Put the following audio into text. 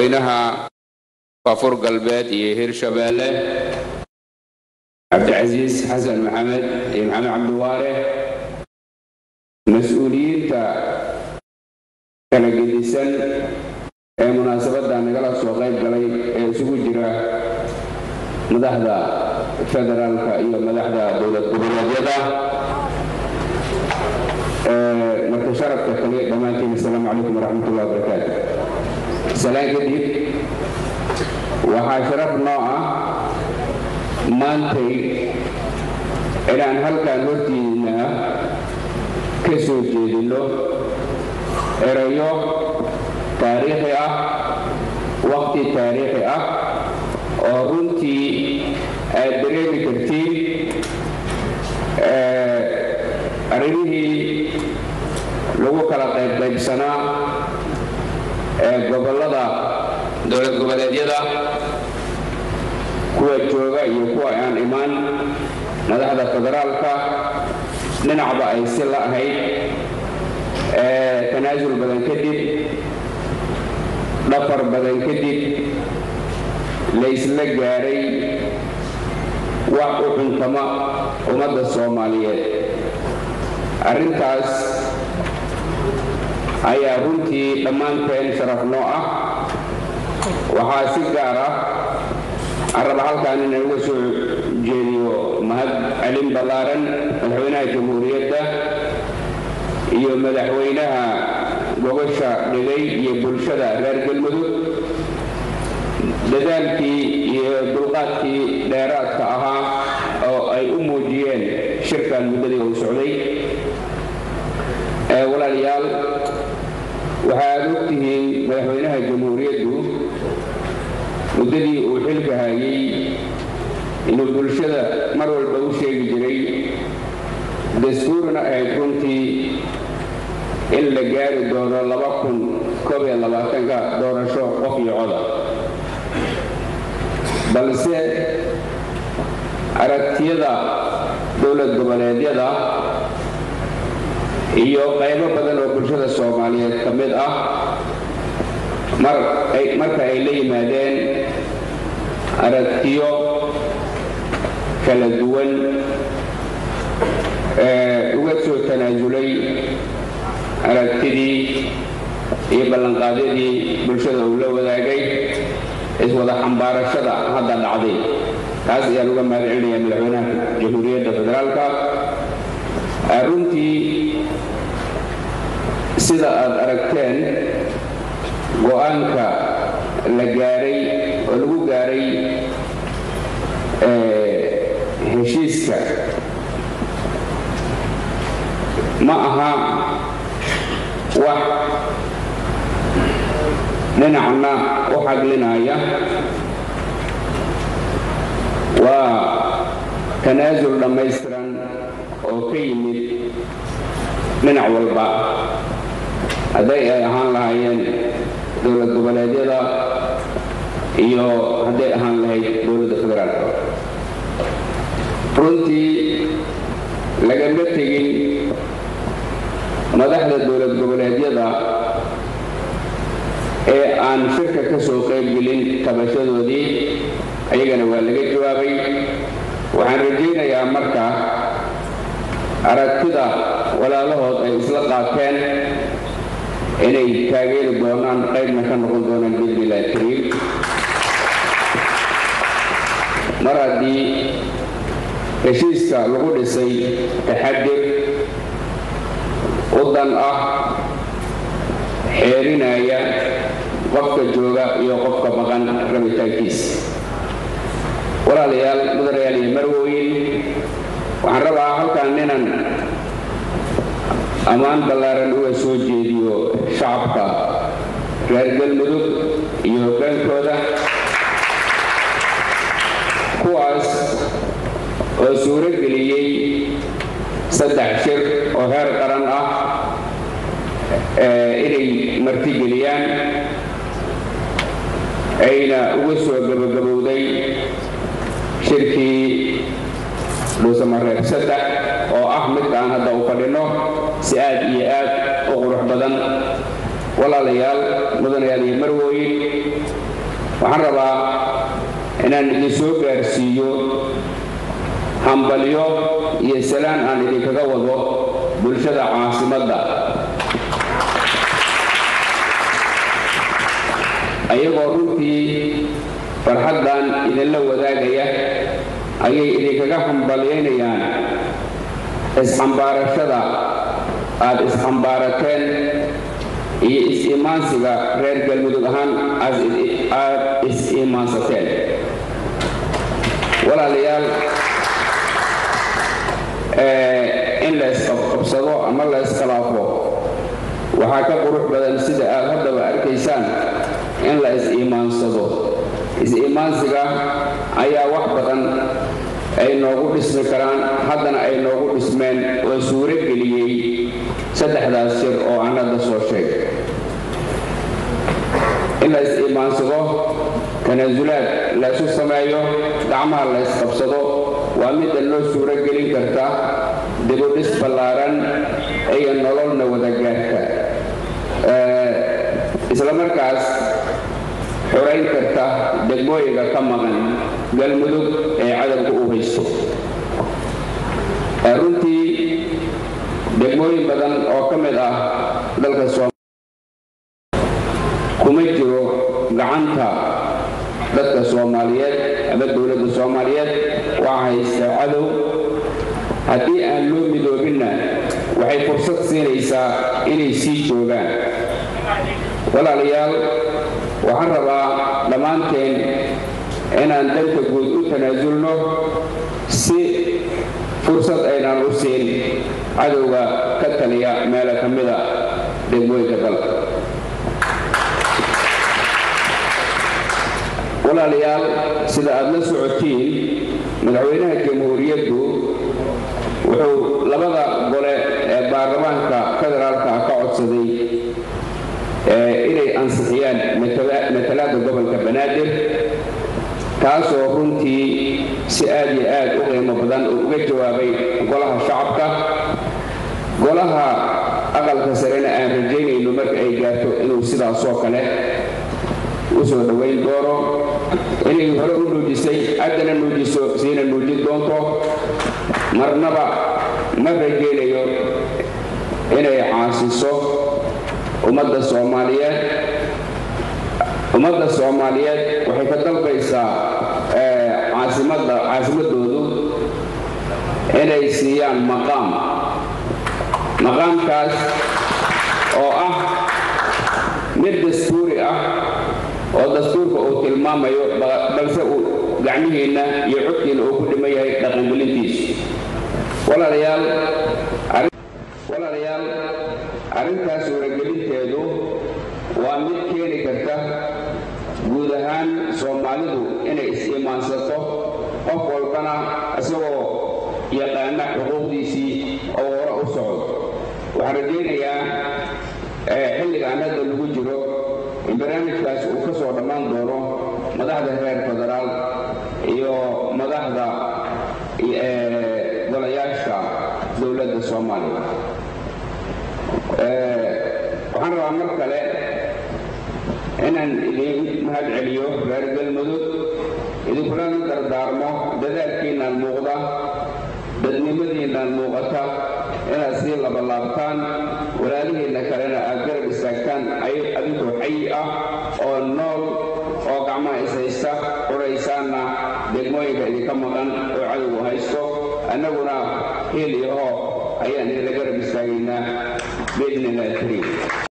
madaxweynaha koonfur galbeed iyo hirshabeelle cabdicasiis xasan maxamed iyo maxamed cabdiwaare mas-uuliyiinta kala gedisan ee munaasabadda nagala soo qayb galay ee isugu jira madaxda federaalka iyo madaxda dowlad goboleedyada marka sharafka kale dhammaantiin asalaamu calaykum waraxmatullahi wabarakaatu salaan kadib waxaa sharaf noo ah maantay inaan halkan hortiina ka soo jeedinno erayo taariikhi ah waqti taariikhi ah oo runtii aad dareemi kartiin arrimihii lagu kala qaybqaybsanaa ee gobollada dowlad goboleedyada kuwa jooga iyo kuwa aan imaan madaxda federaalka dhinacba ay si la ahayd tanaasul badan kadib dhafar badan kadib la isla gaaray wax u cuntama ummadda soomaaliyeed arrintaas ayaa runtii dhammaanteen sharaf noo ah waxaa si gaar ah aan raba halkaan inaan uga soo jeediyo mahad celin ballaaran madaxweynaha jamhuuriyadda iyo madaxweynaha gobasha dhigay iyo bulshada reer galmudug dadaalkii iyo dulqaadkii dheeraadka ahaa oo ay u muujiyeen shirkan muddadii uu socday walaalayaal waxaad og tihiin madaxweynaha jamhuuriyaddu muddadii uu xilka hayay inuu bulshada mar walba u sheegi jiray dastuurna ahayd runtii in la gaari doono laba kun koob iyo labaatanka doorasho qof iyo coda balse aragtiyada dowlad goboleedyada iyo qaybo badan oo bulshada soomaaliyeed ka mid ah marka ay la yimaadeen aragtiyo kala duwan uga soo tanaasulay aragtidii iyo ballanqaadyadii bulshada uu la wadaagay iswada xambaarashada hadda dhacday taas ayaan uga mahad celinaya madaxweynaha jamhuuriyadda federaalka runtii sida aad aragteen go-aanka la gaaray oo lagu gaaray heshiiska ma aha wax dhinacna u xaglinaya waa tanaasul dhammaystiran oo ka yimid dhinac walba hadday ay ahaan lahaayeen dowlad goboleedyada iyo hadday ahaan lahayd dowladda federaalka runtii lagama tegin madaxda dowlad goboleedyada ee aan shirka ka soo qaybgelin tabashadoodii ayagana waa laga jawaabay waxaan rajaynayaa marka aragtida walaalahood ay isla qaateen inay taageeri doonaan qaybna ka noqon doonaan biidnillahi kariim mar haddii heshiiska lagu dhisay taxadir udan ah xeerinaya qofka jooga iyo qofka maqan rabitaankiisa walaalayaal mudanayaal iyo marwooyin waxaan rabaa halkan inaan ammaan ballaaran uga soo jeediyo shacabka reer galmudug iyo hoggaankooda kuwaas oo suuro geliyey saddex shir oo heer qaran ah inay martigeliyaan ayna uga soo gabagabowday shirkii dhuusamareeb saddex oo ah midkaan hadda u fadhino si aad iyo aad u qurux badan walaalayaal mudanayaal iyo marwooyin waxaan rabaa inaan idin soo gaarsiiyo hambalyo iyo salaan aan idinkaga wado bulshada caasimadda ayagoo runtii farxaddan idinla wadaagaya ayay idinkaga hambalyaynayaan isxambaarashada aad isxambaarateen iyo is-imaansiga reer galmudug ahaan aad is-imaansateen walaalayaal in la isqabqabsado ama la iskhilaafo waxaa ka qurux badan sida aad haddaba arkaysaan in la is-iimaansado is-iimaansiga ayaa wax badan ay noogu dhismi karaan haddana ay noogu dhismeen oo suuro geliyey saddexdaas shir oo aan hadda soo sheegay in la is-iimaansado tanaasulaad la ysu sameeyo gacmaha la ysqabsado waa midda loo suuro gelin karta dibudhis ballaaran iyo nololna wadagaarka isla markaas xorayn karta degmooyinka ka maqan galmudug ee cadalka u haysto runtii degmooyin badan oo ka mid ah dalka kuma jiro gacanta dadka soomaaliyeed ama dowladda soomaaliyeed waxaa haysta cadow haddii aan loo midoobinna waxay fursad siinaysaa inay sii joogaan walaalayaal waxaan rabaa dhammaanteen inaan danta guud u tanaasulno si fursad aynaan u siin cadowga ka taliya meelo ka mida degmooyinka dalka walaalayaal sida aad la socotiin madaxweynaha jamhuuriyaddu wuxuu labada gole ee baarlamaanka federaalka ka codsaday inay ansixiyaan matalaada gobolka banaadir taasoo runtii si aad iyo aad u qiimo badan uu uga jawaabay golaha shacabka golaha aqalka sarena aan rajaynayno marka ay gaarto inuu sidaasoo kale u soo dhowayn doono inay hore u nuujisay haddana nuujiso siina nuujin doonto marnaba ma rajaynayo inay caasiso ummadda soomaaliyeed ummadda soomaaliyeed waxay ka dalbaysaa caasimadda caasimadoodu inay siiyaan maqaam maqaamkaas oo ah mid dastuuri ah oo dastuurka uu tilmaamayo balse uu gacmihiinna iyo codkiina uu ku dhiman yahay dhaqangelintiisu walaalayaal walaalayaal arrintaas suuragelinteedu waa mid keeni karta guud ahaan soomaalidu inay is-imaansato qof walbana isagoo yaqaana xuquuqdiisii oo hore u socdo waxaan rajaynayaa xilligaan hadda lagu jiro in barnaamijkaas uu ka soo dhammaan doono madaxda reer federaal iyo madaxda golayaasha dowladda soomaaliya waxaan rabaa mar kale inaan idiin mahad celiyo reer galmudug idinkulana dardaarmo dadaalkiinaan muuqda dadnimadiinaan muuqata inaad sii labalaabtaan walaalihiinna kalena aad garab istaagtaan adinkoo xayi ah oo nool oo gacmaha ishaysta quraysaanna degmooyinka idinka maqan oo cadowgu haysto annaguna hiil iyo hoo ayaan idinla garab istaagaynaa biidni illahi kariim